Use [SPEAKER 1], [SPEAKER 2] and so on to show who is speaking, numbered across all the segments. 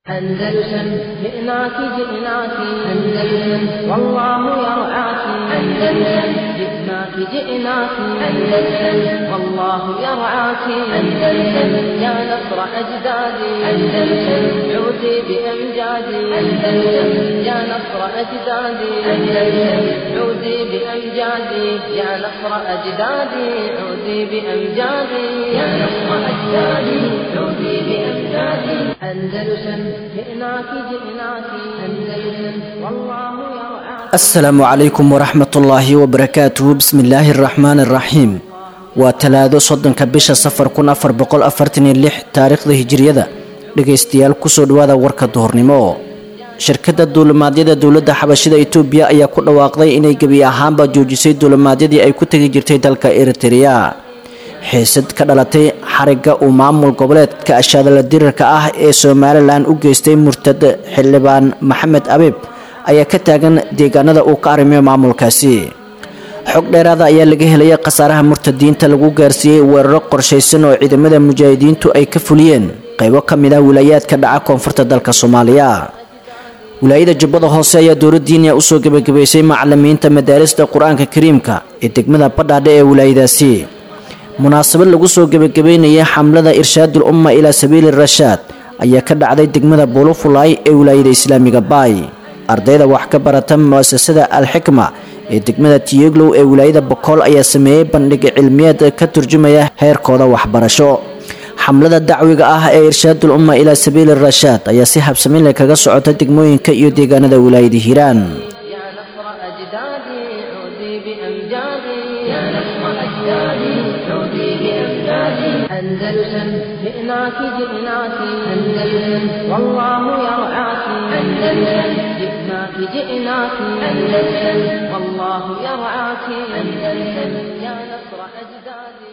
[SPEAKER 1] أندلسن جئناك جئناك أندلسن والله يرعاك أندلسن جئناك جئناك أندلسن والله يرعاك أندلسن يا نصر أجدادي أندلسن عودي بأمجادي أندلسن يا نصر أجدادي أندلسن عودي بأمجادي يا نصر أجدادي عودي بأمجادي يا نصر أجدادي عودي بأمجادي أندلسن جئناك جئناك أندلسن والله يرعاك
[SPEAKER 2] asalaamu calaykum waraxmatullaahi wabarakaatuhu bismillaahi araxmaani araxiim waa talaado soddonka bisha safar kun afar boqol afartan iyo lix taariikhda hijiriyada dhegaystayaal kusoo dhawaada warka duhurnimo shirkadda duulimaadyada dowladda xabashida itoobiya ayaa ku dhawaaqday inay gebi ahaanba joojisay duulimaadyadii ay ku tegi jirtay dalka eritereya xiisad ka dhalatay xarigga uu maamul goboleedka ashaadala dirirka ah ee somalilan u geystay murtad xildhibaan maxamed abiib ayaa ka taagan deegaanada uu ka arrimayo maamulkaasi xog dheeraada ayaa laga helaya khasaaraha murtadiinta lagu gaarsiiyey weeraro qorshaysan oo ciidamada mujaahidiintu ay ka fuliyeen qaybo ka mid ah wilaayaadka dhaca koonfurta dalka soomaaliya wilaayada jubbada hoose ayaa dowladdiiniya usoo gebagabaysay macalimiinta madaarista qur-aanka kariimka ee degmada badhaadhe ee wilaayadaasi munaasabad lagu soo gebagabeynayay xamlada irshaadul umma ilaa sabiili rashaad ayaa ka dhacday degmada buulufulaay ee wilaayada islaamiga baay ardayda wax ka barata muasasada alxikma ee degmada tiyeglow ee wilaayada bokool ayaa sameeyey bandhig cilmiyeed ka turjumaya heerkooda waxbarasho xamlada dacwiga ah ee irshaadul umma ilaa sabiili rashaad ayaa si habsamin leh kaga socota degmooyinka iyo deegaanada wilaayada hiiraan
[SPEAKER 1] يا نصر أجدادي عودي بأمجادي يا نصر أجدادي عودي بأمجادي أندلسن جئناك جئناك أندلسن والله يرعاك أندلسن جئناك جئناك أندلسن والله يرعاك أندلسن يا نصر أجدادي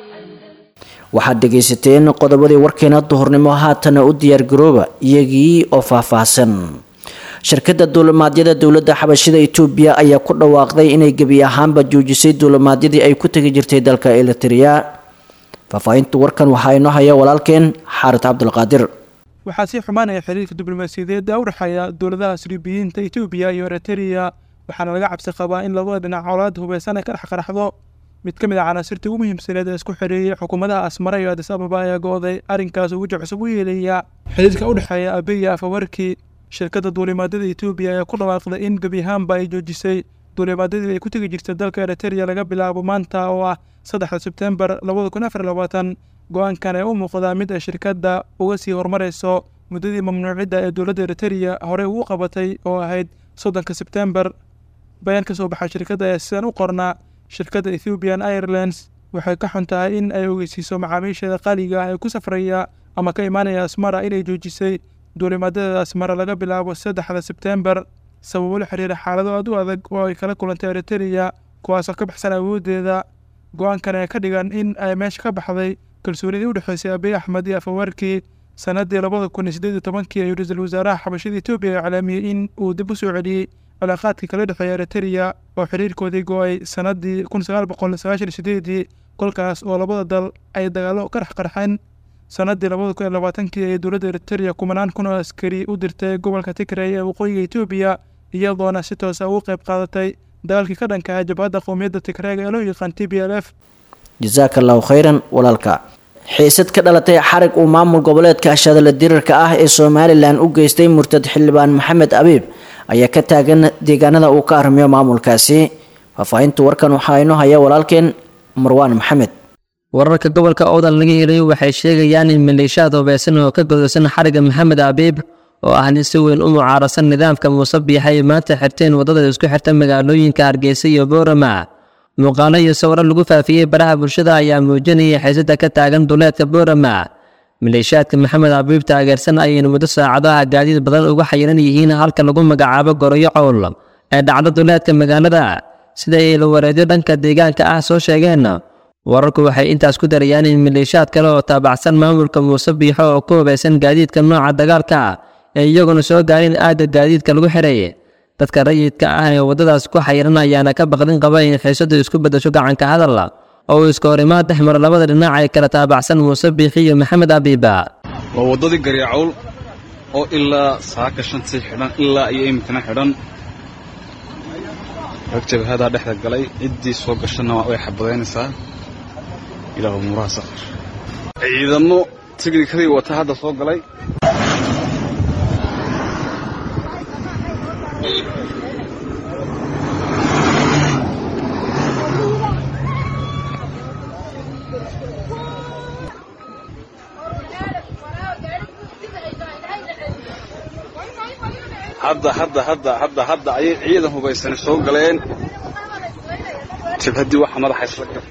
[SPEAKER 2] waxaad dhegaysateen qodobadii warkeena duhurnimo haatana u diyaargarooba iyagii oo faahfaahsan shirkadda duulimaadyada dowladda xabashida itoobiya ayaa ku dhawaaqday inay gebi ahaanba joojisay duulimaadyadii ay ku tegi jirtay dalka elitereya faahfaahinta warkan waxaa inoo haya walaalkeen xaarid cabdulqaadir
[SPEAKER 3] waxaa sii xumaanaya xiriirka diblomaasiyadeedda u dhexeeya dowladaha sriibiyiinta etoobiya iyo eritrea waxaana laga cabsi qabaa in labada dhinac colaad hubeysan ay ka dhex qaraxdo mid ka mid ah canaasirtii ugu muhiimsaneed ee isku xiriiriyay xukuumadaha asmara iyo adis ababa ayaa go-day arrinkaas ugu cusub u yeelaya xiriirka u dhexeeya abiya afawarkii shirkadda duulimaadyada etoobiya ayaa ku dhawaaqday in gebi ahaanba ay joojisay duulimaadyadii ay ku tegi jirtay dalka eritrea laga bilaabo maanta oo ah saddexda sebtembar labada kun afar labaatan go-aankan ee u muuqdaa mid ay shirkadda uga sii horumarayso muddadii mamnuucidda ee dowladda eritrea horey ugu qabatay oo ahayd soddonka sebtembar bayaan ka soo baxa shirkadda ayaa sidan u qornaa shirkadda ethiopian airlines waxay ka xun tahay in ay ogeysiiso macaamiisheeda qaaliga ah ee ku safraya ama ka imaanaya asmara inay joojisay duulimaadyada asmara laga bilaabo saddexda sebtembar sababo la xiriira xaalado aad u adag oo ay kala kulantay eritrea kuwaasoo ka baxsan awooddeeda go-aankan ee ka dhigan in ay meesha ka baxday kalsoonidii u dhexeysay abiy axmed iyo afawarkii sannaddii labada kun iyo siddeed iyo tobankii ayuu ra-iisul wasaaraha xabashada etoobiya iclaamiyey in uu dib u soo celiyey cilaaqaadkii kala dhexeeya eritrea oo xiriirkoodii go-ay sannaddii kun sagaal boqol sagaashan iyo sideedii kolkaas oo labada dal ay dagaallo ka dhex qarxeen sannaddii labada kun iyo labaatankii ee dowladda eritrea kumanaan kun oo askari u dirtay gobolka tigray ee waqooyiga etoobiya iyadoona si toosa ugu qayb qaadatay dagaalkii ka dhanka ah jabhadda qowmiyadda tigrayga ee loo yaqaan t b l f
[SPEAKER 2] jasaaka allahu khayran walaalka xiisad ka dhalatay xarig uu maamul goboleedka ashaadala dirirka ah ee somalilan u geystay murtad xildhibaan maxamed abiib ayaa ka taagan deegaanada uu ka arrimayo maamulkaasi faahfaahinta warkan waxaa inoo haya walaalkeen marwaan maxamed
[SPEAKER 4] wararka gobolka oodan laga helayo waxay sheegayaan in maleeshiyaad hubeysan oo ka godaysan xarigga maxamed abiib oo ah nin si weyn u mucaarasan nidaamka muuse biixay maanta xirteen waddada isku xirta magaalooyinka hargeysa iyo boorama muuqaalo iyo sawiro lagu faafiyey baraha bulshada ayaa muujinaya xiisada ka taagan duleedka boorama maleeshiyaadka maxamed abiib taageersan ayayna muddo saacadaha gaadiid badan uga xayiran yihiin halka lagu magacaabo goroyo cowl ee dhacdo duleedka magaalada sida ay lawareedyo dhanka deegaanka ah soo sheegeen wararku waxay intaas ku darayaan in maleeshiyaad kale oo taabacsan maamulka muuse biixo oo ku hubeysan gaadiidka nooca dagaalka ee iyaguna soo gaarin aagga gaadiidka lagu xiray dadka rayidka ah ee waddadaas ku xayiran ayaana ka baqdin qaba in xiisadu isku beddasho gacanka hadal oo uu iska horimaad dhex maro labada dhinac ee kala taabacsan muuse biixi iyo maxamed abiiba
[SPEAKER 5] waa waddadii garyacowl oo ilaa saaka shantii xidhan ilaa iyo iminkana xidhan rag jabhadaa dhexda galay ciddii soo gashana way xabadaynaysaa ilaahu muuraha saqir ciidamo tignikadii wata hadda soo galay hadda hadda hadda hadda hadda ayay ciidan hubaysani soo galeen jabhaddii waxa madaxa isla gal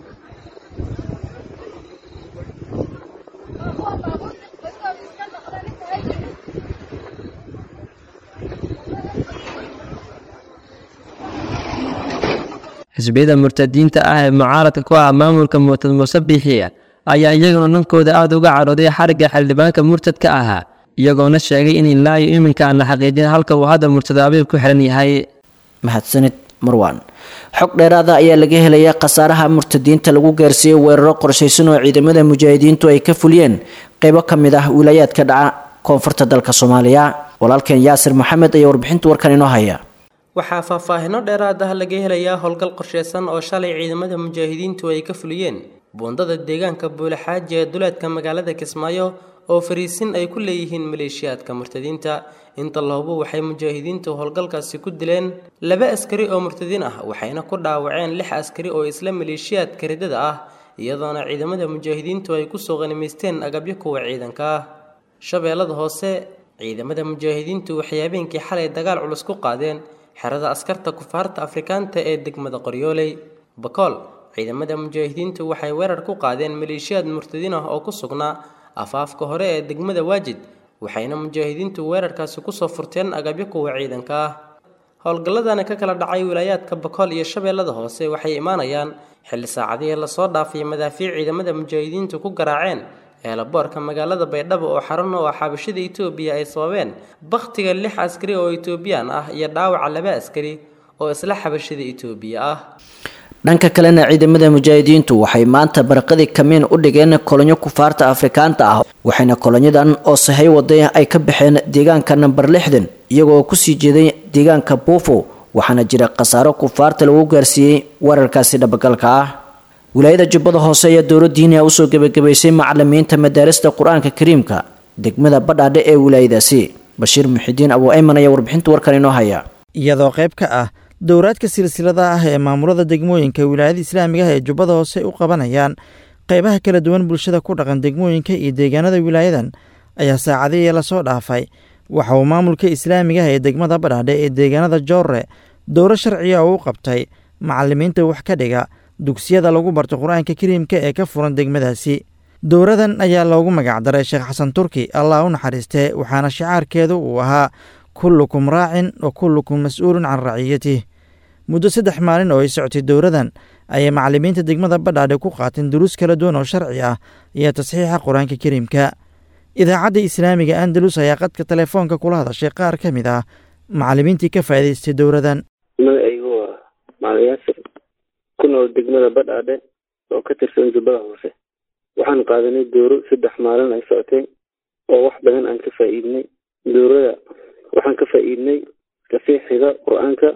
[SPEAKER 4] xisbiyada murtadiinta ah ee mucaaradka ku ah maamulka murtad muuse biixiya ayaa iyaguna dhankooda aada uga cadhooday xarigga xildhibaanka murtadka ahaa iyagoona sheegay in ilaa iyo iminka aan la xaqiijin halka uu hadda murtad abiib ku xihan yahay
[SPEAKER 2] mahadsanid marwan xog dheeraada ayaa laga helaya khasaaraha murtadiinta lagu gaarsiiyey weeraro qorshaysan oo ciidamada mujaahidiintu ay ka fuliyeen qeybo ka mid ah wilaayaadka dhaca koonfurta dalka soomaaliya walaalkeen yaasir maxamed ayaa warbixinta warkan inoo haya
[SPEAKER 6] waxaa faahfaahino dheeraad ah laga helayaa howlgal qorsheysan oo shalay ciidamada mujaahidiintu ay ka fuliyeen buundada deegaanka buulaxaaji ee duleedka magaalada kismaayo oo fariisin ay ku leeyihiin maleeshiyaadka murtadiinta inta lahubo waxay mujaahidiintu howlgalkaasi ku dileen laba askari oo murtadiin ah waxayna ku dhaawaceen lix askari oo isla maleeshiyaadka ridada ah iyadoona ciidamada mujaahidiintu ay kusoo qanimaysteen agabyo kuwa ciidanka ah shabeellada hoose ciidamada mujaahidiintu waxay habeenkii xalay dagaal culus ku qaadeen xerada askarta kufaarta afrikaanta ee degmada qoryooley bakool ciidamada mujaahidiintu waxay weerar ku qaadeen maleeshiyaad murtadiin ah oo ku sugnaa afaafka hore ee degmada waajid waxayna mujaahidiintu weerarkaasi kusoo furteen agabyo kuwa ciidanka ah howlgalladani ka kala dhacay wilaayaadka bakool iyo shabeellada hoose waxay imaanayaan xilli saacadihii lasoo dhaafay madaafiic ciidamada mujaahidiintu ku garaaceen eelaboorka magaalada baydhabo oo xarun oo xabashada itoobiya ay sababeen bakhtiga lix askari oo itoobiyaan ah iyo dhaawaca laba askari oo isla xabashada itoobiya ah
[SPEAKER 2] dhanka kalena ciidamada mujaahidiintu waxay maanta baraqadii kamiin u dhigeen kolonyo kufaarta afrikaanta ah waxayna kolonyadan oo sahay waday ay ka baxeen deegaanka namber lixdan iyagoo kusii jeeday deegaanka buufo waxaana jira khasaaro kufaarta lagu gaarsiiyey weerarkaasi dhabagalka ah wilaayada jubbada hoose ayaa dowladiina usoo gebagabaysay macalimiinta madaarista qur-aanka kariimka degmada badhaadhe ee wilaayadaasi bashiir muxidiin abu ayman ayaa warbixinta warkan inoo haya
[SPEAKER 7] iyadoo qayb ka ah dowraadka silsilada ah ee maamulada degmooyinka wilaayada islaamiga ah ee jubbada hoose u qabanayaan qaybaha kala duwan bulshada ku dhaqan degmooyinka iyo deegaanada wilaayadan ayaa saacadihii lasoo dhaafay waxa uu maamulka islaamiga ah ee degmada badhaadhe ee deegaanada joorre dowro sharciya oo u qabtay macalimiinta wax ka dhiga dugsiyada lagu barto qur-aanka kariimka ee ka furan degmadaasi dowradan ayaa loogu magacdaray sheekh xasan turki allah u naxariistee waxaana shicaarkeedu uu ahaa kullukum raacin wa kullukum mas-uulun can raciyatih muddo saddex maalin oo ay socotay dowradan ayay macalimiinta degmada badhaadhe ku qaateen duruus kala duwan oo sharci ah iyo tasxiixa qur-aanka kariimka idaacadda islaamiga andalus ayaa qadka telefoonka kula hadashay qaar ka mid ah macalimiintii ka faa'idaystay dowradan
[SPEAKER 8] magacaygu waa macalin yaasir ku nool degmada badhaadhe oo ka tirsan jubbada hoose waxaan qaadanay dooro saddex maalin ay socotay oo wax badan aan ka faa'iidnay doorada waxaan ka faa'iidnay tasiixiga qur-aanka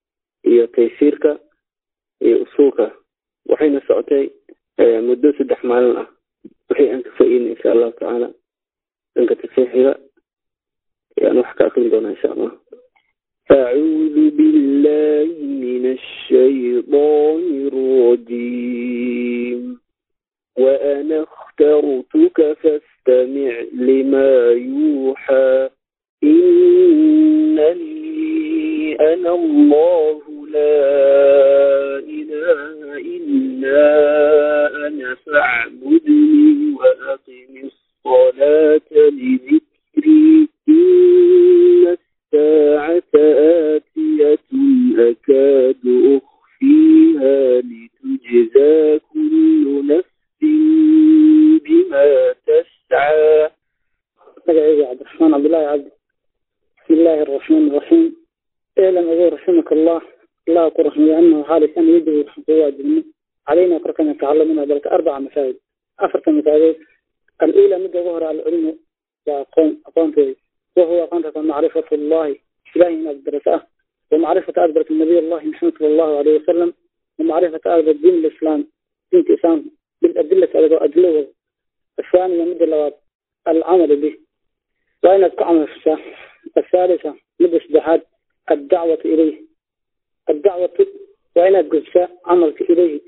[SPEAKER 8] iyo taysiirka iyo usuulka waxayna socotay muddo saddex maalin ah wixii aan ka faa'iidnay insha allahu tacaala dhanka tasiixiga ayaan wax ka akrin doonaa insha allah أعوذ بالله من الشيطان الرجيم وأنا اخترتك فاستمع لما يوحى إنني أنا الله لا إله إلا أنا فاعبدني وأقم الصلاة لذكري إن الساعة آتية أكاد أخفيها لتجزى كل نفس بما تسعى
[SPEAKER 9] magacayga cabdiraxmaan cabdullaahi cabdi bismi illaahi araxmaan iraxiim elan ogow raximaka allah allah ku raxmiyo anahu xaalisan yajibu waxaan kugu waajibnay calayna korkana tacalamina dalka arbaca masaajid afarta masaajidood al-uula midda ugu hore alcilmu waa aqoon aqoonteeda وهو قنطة معرفة الله إلهي إن أدرسه ومعرفة أدرس النبي الله محمد صلى الله عليه وسلم ومعرفة أدرس دين الإسلام دين الإسلام بالأدلة الأدلة الثانية مد اللواب العمل به وأين عمل الثالثة مد سدحات الدعوة إليه الدعوة وأين الجزاء عملك إليه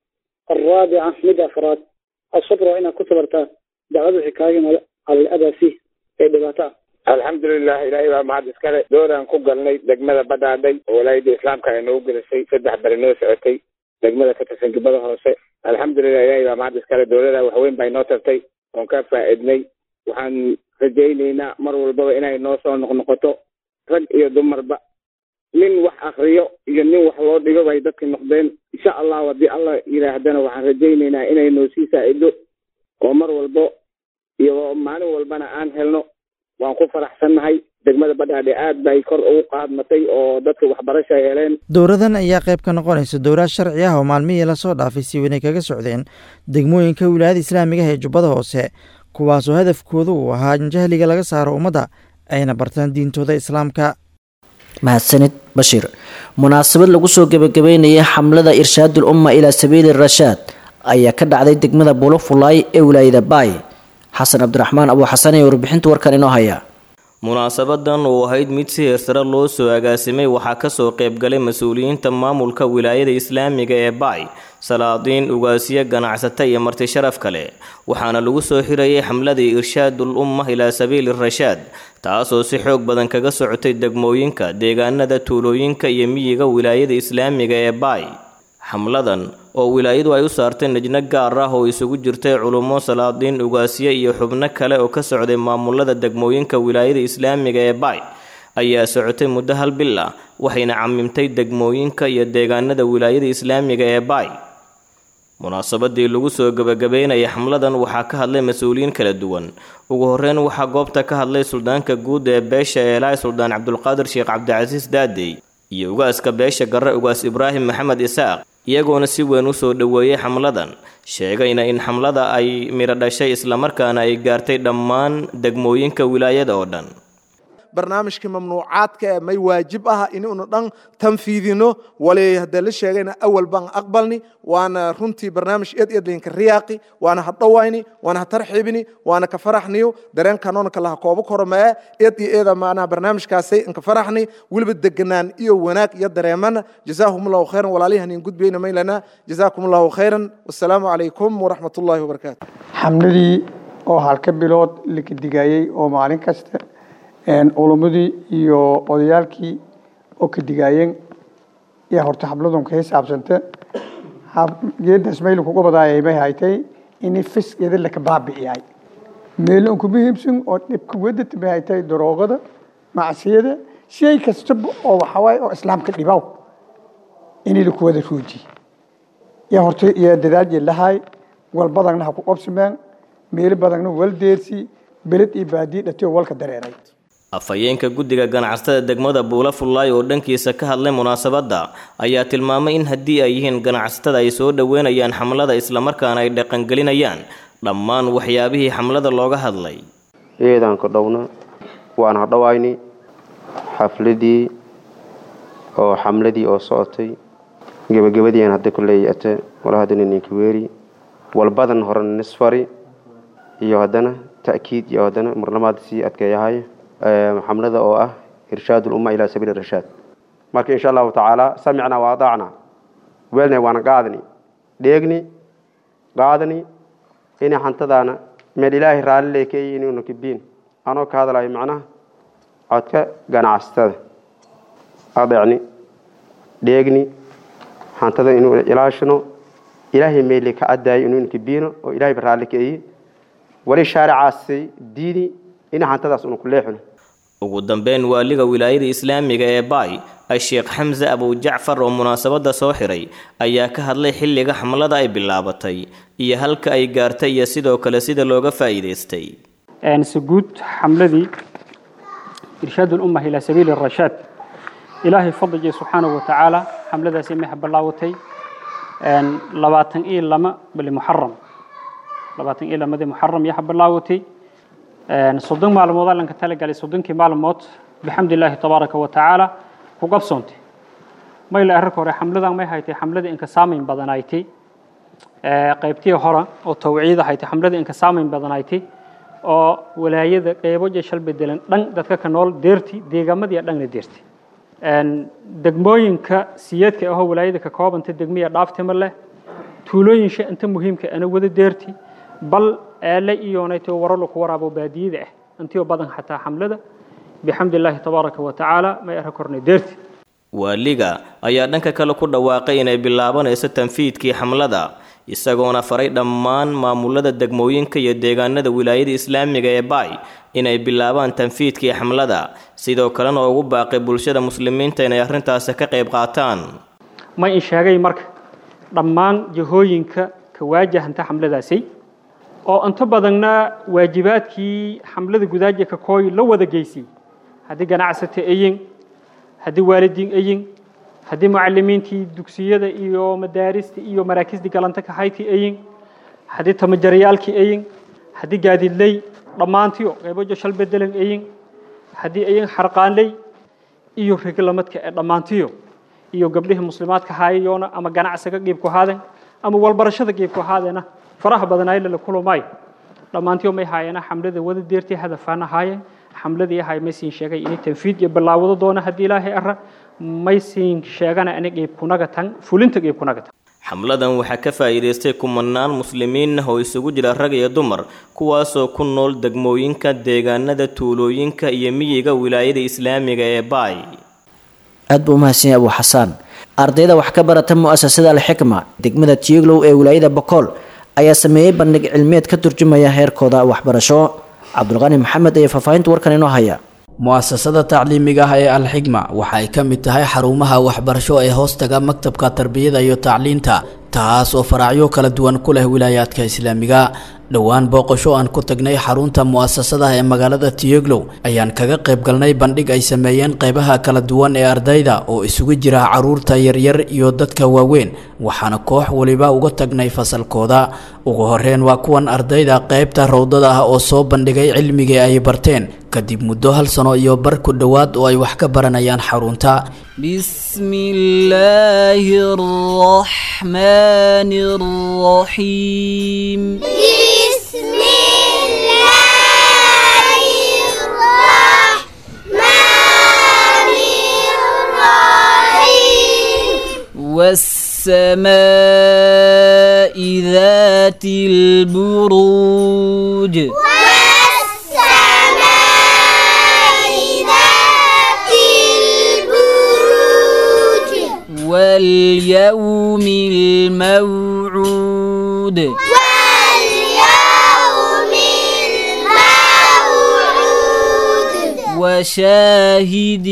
[SPEAKER 9] الرابعة مد أفراد الصبر وأين كتبرتها دعوة حكاية على الأذى فيه أي دباتها
[SPEAKER 10] alxamdulilah ilaahay baa mahad iskale dooraan ku galnay degmada badhaadhay oo walaayada islaamka ay noogu gelisay saddex bari noo socotay degmada ka tirsan gibada hoose alxamdulilah ilaahay baa mahad iskale dowlada waxweyn bay noo tartay oon ka faa'iidnay waxaan rajaynaynaa mar walbaba inay noo soo noqnoqoto rag iyo dumarba nin wax akriyo iyo nin wax loo dhigo bay dadka noqdeen insha allahu haddii alla yidhaahdana waxaan rajaynaynaa inay noo sii saa'ido oo mar walbo iyo maalin walbana aan helno waan ku faraxsannahay degmada badhaadhe aad bay kor ugu qaadmatay oo dadka waxbarasha heleen
[SPEAKER 7] dowradan ayaa qayb ka noqonaysa dowlaad sharci ah oo maalmihii lasoo dhaafay si weynay kaga socdeen degmooyinka wilaayada islaamiga ah ee jubbada hoose kuwaasoo hadafkoodu uu ahaa in jahliga laga saaro ummadda ayna bartaan diintooda islaamka
[SPEAKER 2] mahadsanid bashiir munaasabad lagu soo gebagabeynayay xamlada irshaadul umma ilaa sabiili rashaad ayaa ka dhacday degmada bulofulaay ee wilaayada baay xasan cabdiraxmaan abuu xasan ee warbixinta warkan inoo haya
[SPEAKER 11] munaasabadan oo ahayd mid si heersare loo soo agaasimay waxaa kasoo qaybgalay mas-uuliyiinta maamulka wilaayada islaamiga ee baay salaadiin ugaasiyo ganacsata iyo marti sharaf kale waxaana lagu soo xirayay xamladii irshaadul umma ilaa sabiili rashaad taasoo si xoog badan kaga socotay degmooyinka deegaanada tuulooyinka iyo miyiga wilaayada islaamiga ee baay xamladan oo wilaayadu ay u saartay najno gaar ah oo isugu jirtay culummo salaadiin ugaasyo iyo xubno kale oo ka socday maamulada degmooyinka wilaayada islaamiga ee baay ayaa socotay muddo hal bil ah waxayna camimtay degmooyinka iyo deegaanada wilaayada islaamiga ee baay munaasabadii lagu soo gebagabeynaya xamladan waxaa ka hadlay mas-uuliyiin kala duwan ugu horeyn waxaa goobta ka hadlay suldaanka guud ee beesha eelaay suldaan cabdulqaadir sheekh cabdicasiis daadey iyo ugaaska beesha garre ugaas ibraahim maxamed isaaq iyagoona si weyn u soo dhoweeyey xamladan sheegayna in xamlada ay midho dhashay islamarkaana ay gaartay dhammaan degmooyinka wilaayada oo dhan
[SPEAKER 12] barnaamijkii mamnuucaadka ee may waajib ah inuunu dhan tanfiidino wali haddee la sheegayna awal baan aqbalni waana runtii barnaamij eed eed laynka riyaaqi waana ha dhowayni waana ha tarxiibini waana ka faraxniyo dareenkanoona kalaha koobo koromee eed iyo eeda maanaha barnaamijkaasay inka faraxni weliba deganaan iyo wanaag iyo dareemana jazaahumullahu khayran walaalihan in gudbayna maylana jazaakumullahu khayran wassalaamu calaykum waraxmatullaahi wabarakaatu
[SPEAKER 13] xamladii oo halka bilood la kadigayey oo maalin kasta culummadii iyo odayaalkii oo ka digaayeen iyo horta habladun ka xisaabsanta geedaas mayl kuga badaayay may haytay ini fiskeeda laka baabi'iyay meelo ku muhiimsan oo dhibka wadata may haytay daroogada macsiyada shay kastaba oo waxawaaye oo islaamka dhibaw inay laku wada rooji iyo horta iyo dadaal lahay wal badagna ha ku qabsameen meelo badagna wal deersi beled iyo baadiye dhatiyo walka dareeray
[SPEAKER 11] afhayeenka guddiga ganacsatada degmada buula fullaay oo dhankiisa ka hadlay munaasabadda ayaa tilmaamay in haddii ay yihiin ganacsatada ay soo dhoweynayaan xamlada islamarkaana ay dhaqangelinayaan dhammaan waxyaabihii xamlada looga hadlay
[SPEAKER 14] eedaan ka dhowna waan hadhowayni xafladii oo xamladii oo socotay gebagabadiian hadda kuleey ate wala haddana ninka weeri walbadan horena nisfari iyo haddana ta'kiid iyo haddana marlamaad sii adkeeyahay xamlada oo ah irshaad ulumma ilaa sabiili rashaad marka insha allahu tacaala samicna wa adaacna weelna waana qaadni dheegni qaadni inay xantadaana meel ilaahay raalli leekeeyi inuuna kibiin anoo ka hadlayo macnaha codka ganacsatada adeecni dheegni xantada inuu ilaashino ilaahay meeli ka cadaayo inuuna kibiino oo ilaahay raalli keeyi wali shaaricaasi diini in xantadaas una ku leexino
[SPEAKER 11] ugu dambeyn waaliga wilaayada islaamiga ee baay a-sheekh xamse abujacfar oo munaasabadda soo xiray ayaa ka hadlay xilliga xamlada ay bilaabatay iyo halka ay gaartay iyo sidoo kale sida looga faa'iidaystay
[SPEAKER 15] سجود حملتي إرشاد الأمة إلى سبيل الرشاد إلهي فضل سبحانه وتعالى حملة سميها بلاوتي أن لباتن إيه لما بالمحرم لباتن إيه لما محرم يحب بلاوتي soddon maalmood allanka talagalay soddonkii maalmood bixamdi illaahi tabaaraka wa tacaala ku qabsoontay mayla ararka hore xamladan may haytay xamlada inka saamayn badanaaytay qaybtii hore oo tawciida haytay xamlada inka saamayn badanaaytay oo walaayada qeybo jeshal bedelan dhan dadka ka nool deerti deegaamadiiya dhanna deerti degmooyinka siyeedka ahoo walaayada ka koobanta degmiya dhaaftima leh tuulooyinsha inta muhiimka ana wada deerti bal eele iyoonayto waralo ku waraabo baadiyada ah intiyo badan xataa xamlada bixamdi illaahi tabaaraka wa tacaala may ara kornay deerti
[SPEAKER 11] waaliga ayaa dhanka kale ku dhawaaqay inay bilaabanayso tanfiidkii xamlada isagoona faray dhammaan maamulada degmooyinka iyo deegaanada wilaayada islaamiga ee baay inay bilaabaan tanfiidkii xamlada sidoo kalena ugu baaqay bulshada muslimiinta inay arrintaasi ka qayb qaataan
[SPEAKER 15] ma in sheegay marka dhammaan jihooyinka ka waajahanta xamladaasi oo inta badanna waajibaadkii xamlada gudaaja ka kooy la wada geysay haddii ganacsata ayin haddii waalidiin ayin haddii mucalimiintii dugsiyada iyo madaarista iyo maraakiisdii galanta ka hayti ayin haddii tamajarayaalkii ayin haddii gaadiidley dhammaantiyo qaybojo shal bedelan ayin haddii ayin xarqaanley iyo reglamadka ee dhammaantiyo iyo gabdhihii muslimaadka haayayoona ama ganacsiga qiibku haaden ama walbarashada qiibku haadena faraha badanaayle la kulumay dhammaantiyo may haayena xamlada wada deertay hadafaana haayeen xamladii ahay may siin sheegay inay tanfiid iyo bilaawado doona haddii ilaahay ara may siin sheegana inay qiibkunaga tan fulinta qiibkunaga tan
[SPEAKER 11] xamladan waxaa ka faa'iidaystay kumanaan muslimiin ah oo isugu jira rag iyo dumar kuwaasoo ku nool degmooyinka deegaanada tuulooyinka iyo miyiga wilaayada islaamiga ee baay
[SPEAKER 2] aad buu umahadsan yahay abuu xasaan ardayda wax ka barata mu'asasada alxikma degmada tiiglow ee wilaayada bokool ayaa sameeyey bandhig cilmiyeed ka turjumaya heerkooda waxbarasho cabdulqani maxamed ayaa faahfaahinta warkan inoo haya
[SPEAKER 16] mu'asasada tacliimiga ah ee alxigma waxa ay ka mid tahay xarumaha waxbarasho ee hoostaga maktabka tarbiyada iyo tacliinta taas oo faraacyo kala duwan ku leh wilaayaadka islaamiga dhowaan booqasho aan ku tagnay xarunta mu'asasadaha ee magaalada tiyeglow ayaan kaga qayb galnay bandhig ay sameeyeen qaybaha kala duwan ee ardayda oo isugu jira caruurta yaryar iyo dadka waaweyn waxaana koox waliba uga tagnay fasalkooda ugu horeyn waa kuwan ardayda qaybta rowdada ah oo soo bandhigay cilmigii ay barteen kadib muddo hal sano iyo bar ku dhowaad oo ay wax ka baranayaan xarunta
[SPEAKER 17] بسم الله الرحمن الرحيم
[SPEAKER 18] بسم الله الرحمن الرحيم
[SPEAKER 17] والسماء ذات البروج
[SPEAKER 18] والسماء ذات البروج
[SPEAKER 17] واليوم الموعود
[SPEAKER 18] واليوم الموعود
[SPEAKER 17] وشاهد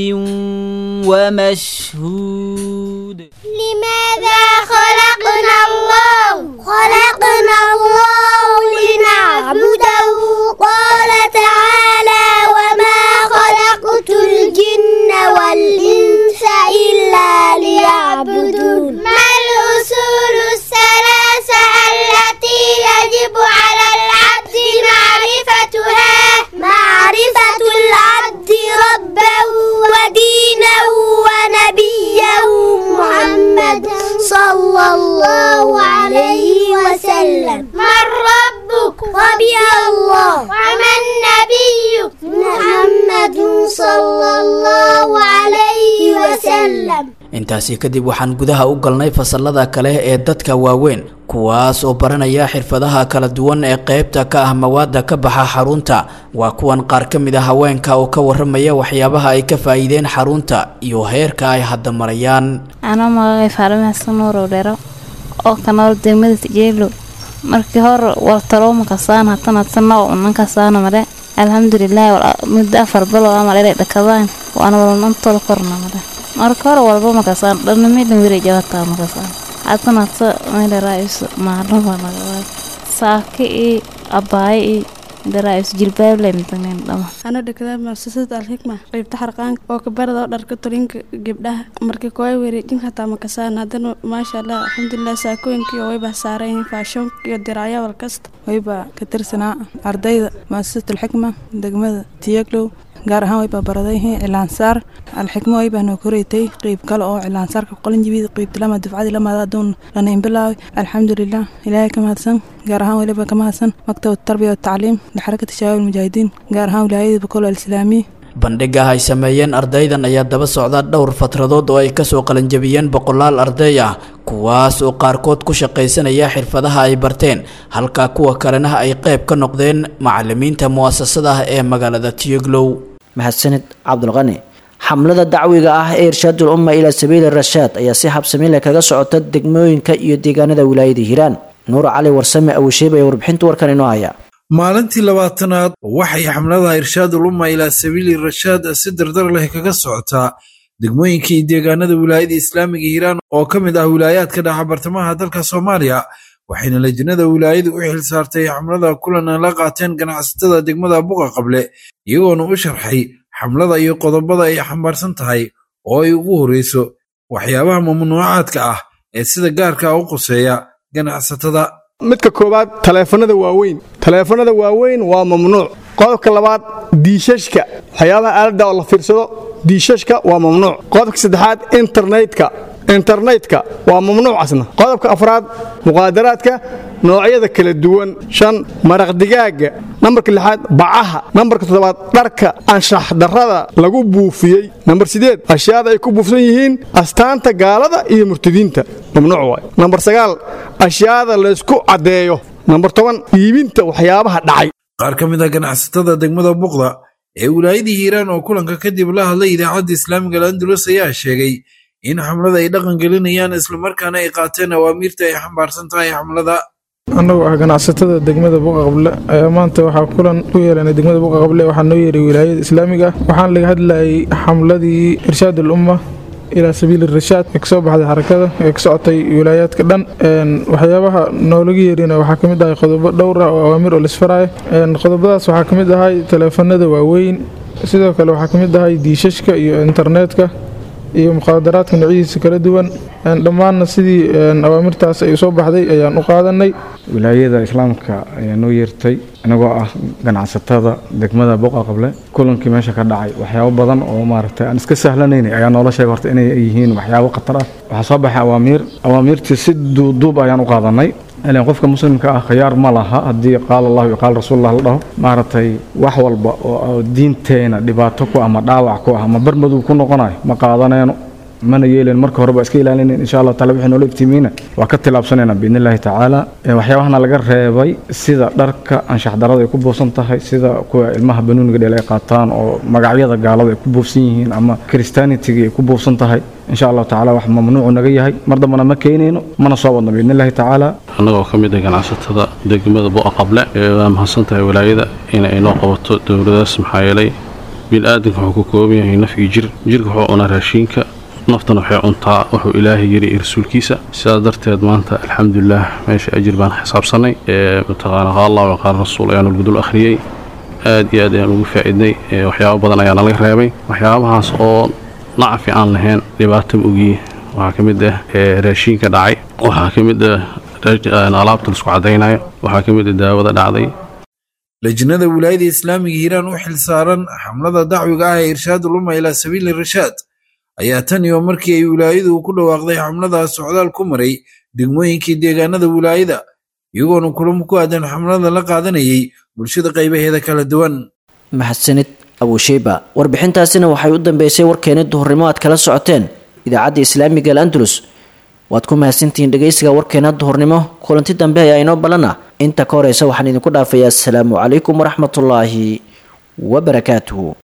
[SPEAKER 17] ومشهود
[SPEAKER 18] لماذا خلقنا الله خلقنا الله لنعبده قال تعالى وما خلقت الجن والإنس إلا ليعبدون ما الأصول الثلاثة التي يجب على العبد معرفتها معرفة العبد ربه ودينه ونبيه محمد صلى الله عليه وسلم من ربك ربي الله ومن نبيك محمد صلى الله عليه وسلم
[SPEAKER 16] intaasi kadib waxaan gudaha u galnay fasalada kale ee dadka waaweyn kuwaas oo baranaya xirfadaha kala duwan ee qaybta ka ah mawaada ka baxa xarunta waa kuwan qaar ka mid a haweenka oo ka waramaya waxyaabaha ay ka faa'iideen xarunta iyo heerka ay hadda marayaan
[SPEAKER 19] anoo magacay faalima xasan nuurow dhero oo ka nool degmada tijeelo markii hore wartalowma kasaan hatana tana unan kasaana mare alxamdulilahi muddo afar bilo ama dhere dhakadaan waana walnantooda korna mare marka hore walba makasaan dhanamidhan weri jabataa makasaan hatana ta meeleraaisu maalin waa nagawaa saaki i abaayo i daraais jilbaable matagneen dhama
[SPEAKER 20] ana dhakada muasasada alxikma qaybta xarqaanka oo kabarada oo dharka tolinka gabdhaha marka kooy wareejin hataa makasaan haddana maasha allah alxamdulilah saakooyinkii oo wayba saarayihiin faashoonka iyo diracyo walkasta
[SPEAKER 21] wayba ka tirsanaa ardayda muasasat alxikma degmada tiyaglow gaar ahaan way babaradayhiin cilaansaar alxikmo way baa noo koreytay qeyb kale oo cilaansaarka qolinjibid qeybta lama dufcadii lamaada aduun lanayn bilaaway alxamdulilah ilaahay ka mahadsan gaar ahaan weliba ka mahadsan maktab tarbiya watacliim lixarakati shabaab almujaahidiin gaar ahaan wilaayada bakol alislaamiya
[SPEAKER 16] bandhiga ay sameeyeen ardaydan ayaa daba socda dhowr fatradood oo ay kasoo qalanjabiyeen boqolaal arday ah kuwaas oo qaarkood ku shaqaysanaya xirfadaha ay barteen halka kuwa kalena ay qayb ka noqdeen macalimiinta mu'asasada ee magaalada tiyoglow
[SPEAKER 2] mahadsanid cabdulqani xamlada dacwiga ah ee irshaadul umma ilaa sabiili rashaad ayaa si habsami leh kaga socota degmooyinka iyo deegaanada wilaayada hiiraan nuur cali warsame awasheeb ee warbixinta warkan inoo haya
[SPEAKER 22] maalintii labaatanaad waxay xamlada irshaadul umma ilaa sabiili rashaad si dardar leh kaga socotaa degmooyinka iyo deegaanada wilaayada islaamiga hiiraan oo ka mid ah wilaayaadka dhaca bartamaha dalka soomaaliya waxayna lajnada wilaayadu u xil saartay xamlada kulan la qaateen ganacsatada degmada buqa qable iyagoona u sharxay xamlada iyo qodobada ay xambaarsan tahay oo ay ugu horreyso waxyaabaha mamnuucaadka ah ee sida gaarka u quseeya ganacsatada
[SPEAKER 23] midka koowaad taleefanada waaweyn taleefanada waaweyn waa mamnuuc qodobka labaad diishashka waxyaabaha aaladda oo la fiirsado diishashka waa mamnuuc qodobka saddexaad internetka internetka waa mamnuucasna qodobka afraad muqaadaraadka noocyada kala duwan shan maraq digaaga nambarka lixaad bacaha nambarka toddobaad dharka anshax darrada lagu buufiyey nambar sideed ashyaada ay ku buufsan yihiin astaanta gaalada iyo murtadiinta mamnuuc waay nambar sagaal ashyaada laysku caddeeyo nambar toban iibinta waxyaabaha dhacay
[SPEAKER 22] qaar ka mid ah ganacsatada degmada buqda ee wilaayadii hiiraan oo kulanka kadib la hadlay idaacadda islaamiga alandulus ayaa sheegay in xamlada ay dhaqan gelinayaan islamarkaana ay qaateen awaamiirta ay xambaarsan tahay xamlada
[SPEAKER 3] annagu ah ganacsatada degmada buqa qable ayaa maanta waxaa kulan u yeelanay degmada buqa qable waxaa noo yeeray wilaayada islaamiga waxaana laga hadlayay xamladii irshaad al umma ilaa sabiili rashaad ee kasoo baxday xarakada ee ka socotay wilaayaadka dhan waxyaabaha noolaga yeerina waxaa kamid ahay qodobo dhowr ah oo awaamiir oo lisfaraayo qodobadaas waxaa kamid ahay taleefanada waaweyn sidoo kale waxaa kamid ahay diishashka iyo internetka iyo muqaadaraadka noocyadiisa kala duwan dhammaanna sidii awaamirtaas ay soo baxday ayaan u qaadanay
[SPEAKER 24] wilaayada islaamka ayaa noo yeertay inagoo ah ganacsatada degmada boqa qable kulankii meesha ka dhacay waxyaabo badan oo maaragtay aan iska sahlanaynay ayaa noola sheegay horta inay yihiin waxyaabo khatar ah waxaa soo baxay awaamiir awaamiirtii si duuduub ayaan u qaadanay ilan qofka muslimka ah khiyaar ma laha haddii qaala allahu iyo qaala rasuulullah la dhaho maaragtay wax walba oo diinteena dhibaato ku ama dhaawac ku ah ama barmadow ku noqonayo ma qaadanayno mana yeelen marka horeba iska ilaalinayn insha allah taala wixii noola iftiimiina waa ka tilaabsanayna biidni illaahi tacaala waxyaabahana laga reebay sida dharka anshax darada ay ku buufsan tahay sida kuwa ilmaha banuuniga dheel ay qaataan oo magacyada gaalada ay ku buufsan yihiin ama christianitiga ay ku buufsan tahay insha allahu tacaala wax mamnuucu naga yahay mar dambana ma keenayno mana soo wadno biidni illaahi tacaala
[SPEAKER 25] annagoo ka mid ah ganacsatada degmada bu'a qable ee waa mahadsan tahay walaayada in ay noo qabato dowladaas maxaa yeelay bini'aadanka wuxuu ka kooban yahay naf iyo jir jirka wuxuu cunaa raashiinka naftana waxay cuntaa wuxuu ilaahay yiri iyo rasuulkiisa sidaas darteed maanta alxamdulilah meesha ajir baan xisaabsanay ee mataqaana qaal allah wa qaal rasuul ayaanu lagudul akhriyey aad iyo aad ayaan ugu faa'iidnay waxyaabo badan ayaa nalaga reebay waxyaabahaas oo nacfi aan lahayn dhibaato ogiye waxaa ka mid ah raashiinka dhacay waxaa ka mid ah alaabta laisku caddaynayo waxaa ka mid ah daawada dhacday
[SPEAKER 22] lajnada wilaayada islaamiga hiiraan u xil saaran xamlada dacwiga ah ee irshaadul umma ilaa sabiili rashaad ayaa tan iyo markii ay wilaayadu ku dhawaaqday xamladaas socdaal ku maray degmooyinkii deegaanada wilaayada iyagoona kulamo ku aadan xamlada la qaadanayay bulshada qaybaheeda kala duwan
[SPEAKER 2] mahadsanid abusheyba warbixintaasina waxay u dambeysay warkeeni duhurnimo aad kala socoteen idaacadda islaamiga al andalus waad ku mahadsantihiin dhegeysiga warkeena duhurnimo kulanti dambe ayaa inoo balana inta ka horeysa waxaan idinku dhaafayaa asalaamu calaykum waraxmatullaahi wabarakaatuhu